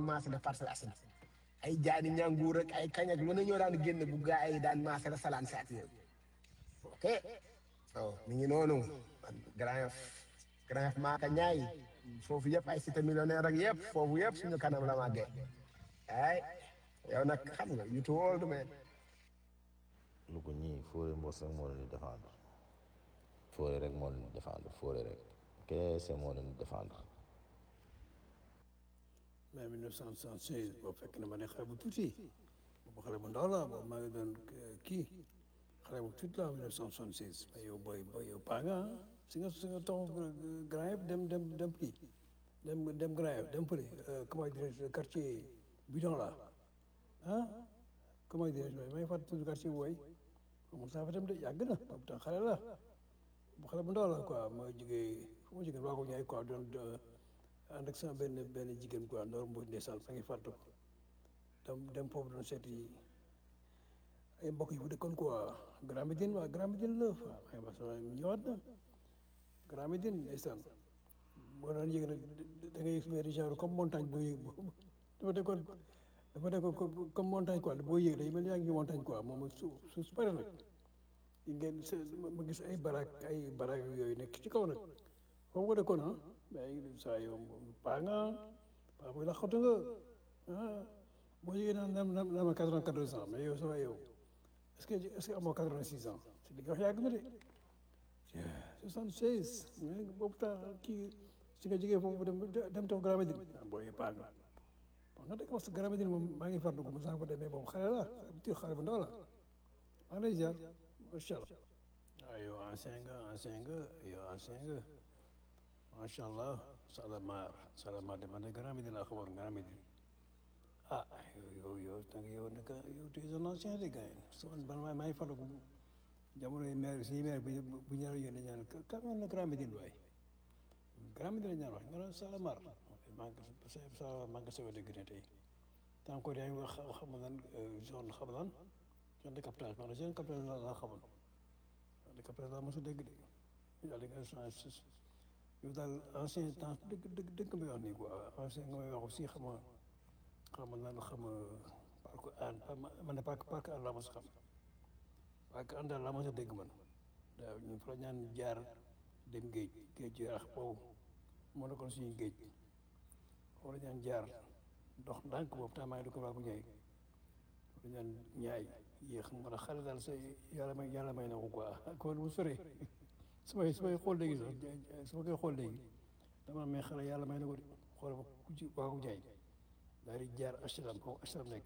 maase la Parcelles Assainies ay jaani ñanguur ak ay kañ ak lu ne ñoo daan génn bu gaa yi daan maase la salaan si at yooyu ok oh mi ngi noonu Grand Yoff Grand Yoff maaka ñaay foofu yëpp ay cité millionnaire ak yëpp foofu yëpp suñu kanam la màggee ay yow nag xam nga you too old man lu ko ñii Fodé Mbos rek moo leen di défendre Fodé rek moo leen di défendre Fodé rek kese moo leen di défendre mais 1976 boobu fekk na ma ne xale bu tuuti boobu xale bu ndaw la boobu maa ngi doon kii xale bu tuuti la 1976 mais yow booy booy yow paa nga si nga si nga taxaw Grand Yoff dem dem dem kii dem dem Grand Yoff dem fële comment dirais-je quartier bidon la ah comment dirais-je may may fàttali tudd quartier booy moom saa fa dem de yàgg na boobu tam xale la bu xale bu ndaw la quoi ma jógee fu ma jógee waa ko ñaay quoi doon ànd ak sama benn benn jigéen quoi Ndor Mboy ndeysaan maa ngi fàttu dem dem foofu doon seeti ay mbokk yi fu dëkkoon quoi Grand Médine waa Grand Médine la waaw may ma sama ñëwaat na Grand Médine ndeysaan boo daan yëg nag da ngay benn genre comme montagne boo yëg dafa nekkoon dafa nekkoon comme montagne quoi boo yëg day mel yaa ngi montagne quoi moom suuf suuf su bëri nag yi ngeen ma gis ay barak ay barak yooyu nekk ci kaw nag foofu nga dëkkoon ah mais saa yow paa nga paa buy la xotu nga ah boo yëgee naan naan naan ma quatre-vingt-quatorze ans mais yow ça va yow est-ce que est-ce que amoo quatre-vingt-six ans si li nga wax yàgg na de soixante-seize mais boobu temps kii si nga jógee foofu dem dem taw Grand Médine ah booy paa nga bon nga dëkk parce que Grand Médine moom maa ngi fàttaliku ma saa ko demee boobu xale la tuuti xale bu ndaw la maa ngi lay ziar macha allah waaw yow ancien nga ancien nga yow ancien nga macha allah Salamar Salamar de man de Grand Médine laa xamoon Grand Médine ah yow yow yow yow nag yow tu es un ancien de gars yi man man maa ngi fàttaliku jamono yi maire suñu maire bu bu ñu la yónnee ñaan ka ka na Grand Médine waay Grand Médine ñaan wax nga ne Salamar maa ngi sa maa ngi soog a dégg ne tey tant que yaa ngi wax xam nga lan zone xam lan zone de captage man zone captage la laa xamoon zone de captage laa mos a dégg de yàlla nga changé yow daal ancien temps dëgg dëgg dëgg nga may wax nii quoi ancien nga may wax aussi xam nga xam nga lan xam nga parc an man de parc parc an laa mos a xam parc an daal laa mos a dégg man waaw ñu fa ñaan jaar dem géej géej yarax boobu moo nekkoon suñu géej wala ñaan jaar dox ndànk boobu temps maa ngi dugg waa ko ñaay wala ñaan ñaay yéex mu ne xale daal sa yàlla may yàlla may na ko quoi kon bu sore su may su may xool léegi sax su ma koy xool léegi dama may xale yàlla may na ko de xool ba ku ci waa ko ñaay daal di jaar HLM foofu HLM nekk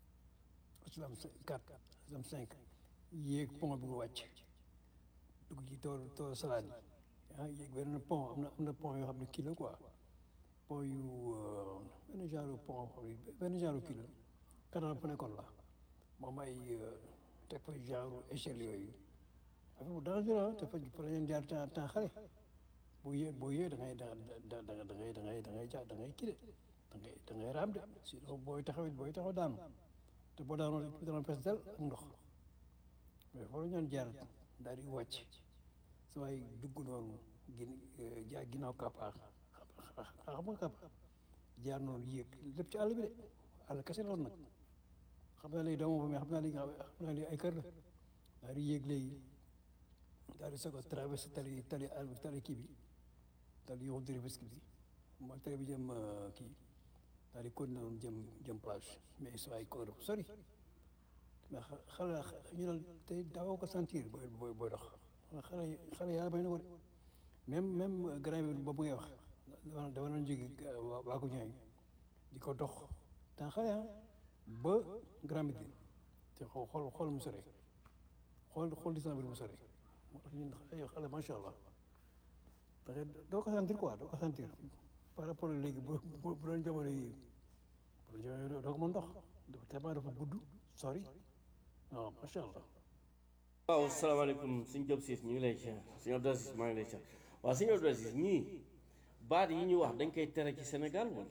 HLM 4 HLM 5 yéeg pont bi nga wàcc dugg ci tool tool salade yi ah yéeg benn pont am na am na pont yoo xam ne kii la quoi pont yu benn genre pont xam ne benn genre kii la canal bu nekkoon la moom ay teg fa genre échelle yooyu affaire bu dangereux te fa fa la ñuy jaar temps temps xale boo yee boo yee da ngay da da da da ngay da ngay da ngay ja da ngay kii de da ngay da ngay raam de sinon booy taxaw it booy taxaw daanu te boo daanoo rek dana fees del ak ndox mais foofu la ñu jaar daal di wàcc sa waay dugg noonu gin jaar ginnaaw kapaax xam nga kapaax jaar noonu yéeg lépp ci àll bi de àll kese loolu nag xam naa léegi doomu ba mais xam naa léegi xam naa léegi ay kër la daal di yéeg léegi daal di soog a traversé tali tali àll tali kii bi tali yow Rufisque bi mooy tali bi jëm kii daal di continué noonu jëm jëm plage mais sa waay kóor sori mais xale ñu ne tey daawoo ko sentir booy booy booy dox xale xale yàlla may na ko de même même grand bi boobu ngay wax dama dama doon jóge waa ko ñooy di ko dox temps xale ah ba grand bi te xool xool xool mu sore xool xool distance bi mu sore moo tax ñun ay xale macha allah parce que doo ko sentir quoi doo ko sentir par rapport léegi bu bu bu doon jamono yi bu doon jamono yi doo ko mën dox dafa tellement dafa gudd sori non macha allah. waaw salaamaaleykum suñu Diop siis ñu ngi lay siyaar suñu Abdou Aziz maa ngi lay siyaar waaw suñu Abdou Aziz ñii baat yi ñu wax dañ koy tere ci Sénégal wala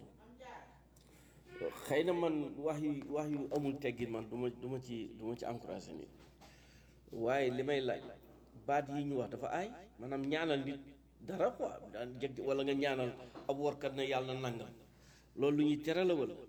xëy na man wax yu wax yu amul teggin man du ma du ma ci du ma ci encouragé nit waaye li may laaj baat yi ñu wax dafa aay maanaam ñaanal nit dara quoi daan jeg wala nga ñaanal ab warkat ne yàlla nangam loolu lu ñuy tere la wala